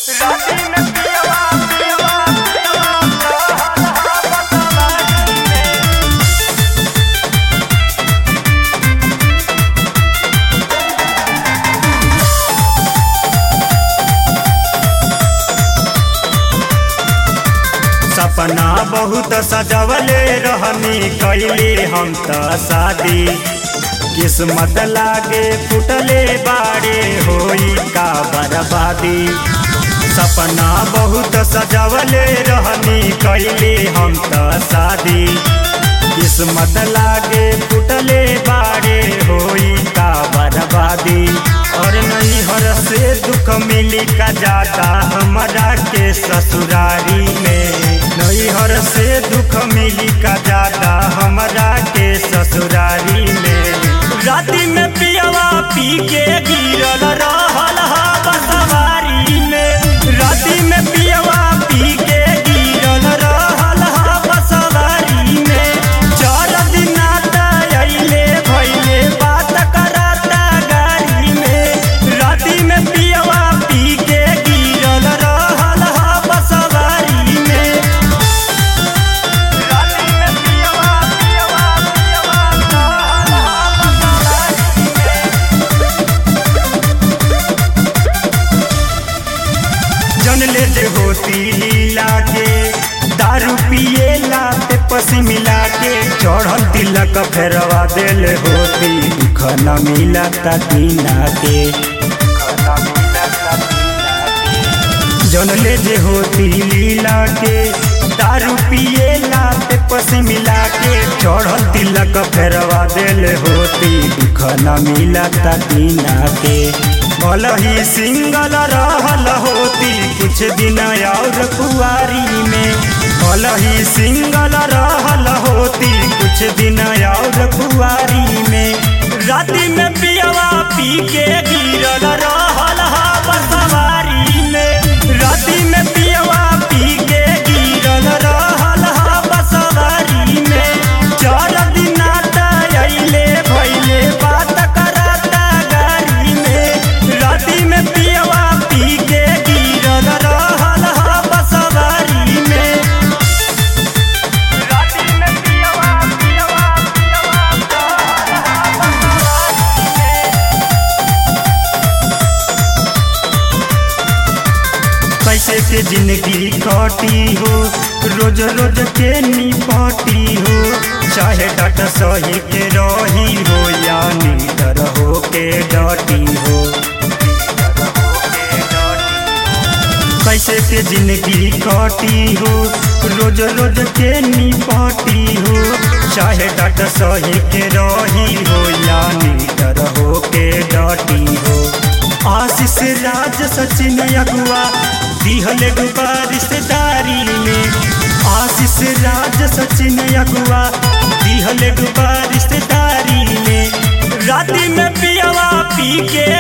सपना बहुत सजवले रहनी कैली हम त शादी किस्मत लागे फुटले बाड़े होई का बर्बादी सपना बहुत सजवले रहनी कैली हम त शादी किस्मत लागे फुटले बाड़े होई का बर्बादी और नहीं हर से दुख मिली का जाता हमारा के ससुरारी में नहीं हर से दुख मिली का जाता हमारा के ससुरारी में राती में पियवा पी के गिरल रहल हा बसवारी में राती में पियवा पी के गिरल रहल हा बसवारी में चार दिन अइले भइले बात कराता गाड़ी में राती में पियवा पी के गिरल रहल हा बसवारी में राती में पियवा पियवा पियवा रहल हा बसवारी में जन ले जे होती लीला के दारू पिए ला पे पसी मिला के चढ़ल तिलक फेरवा देल होती दुख न मिला तीना के जन ले जे होती लीला के दारू पिए ला पे पसी मिला के चढ़ल तिलक फेरवा देल होती दुख न मिला तीना के भल ही सिंगल रहल होती कुछ दिन और कुआरी में भल ही सिंगल रहल होती कुछ दिन और कुआरी में राति में पियवा पी के गिरल रहल हा बसवारी में राति में पियवा पी के गिरल रहल हा बसवारी में चार दिन अइले भइले बात कराता गाड़ी में राति में पियवा पी के गिरल रहल हा बसवारी में राति में पियवा पियवा पियवा रहल हा बसवारी में कैसे के जिंदगी कटी हो रोज रोज के निपटी हो चाहे डट सही के रही हो या नीडर हो के डटी हो कैसे के जिंदगी कटी हो रोज रोज के निपटी हो चाहे डट सही के रही हो या नीडर हो के डटी हो आशीष राज सचिन अगुआ दिहल गुबा रिश्तेदारी में आशीष राज सचिन अगुआ दिहल गुबा रिश्तेदारी में राति में पियवा पी के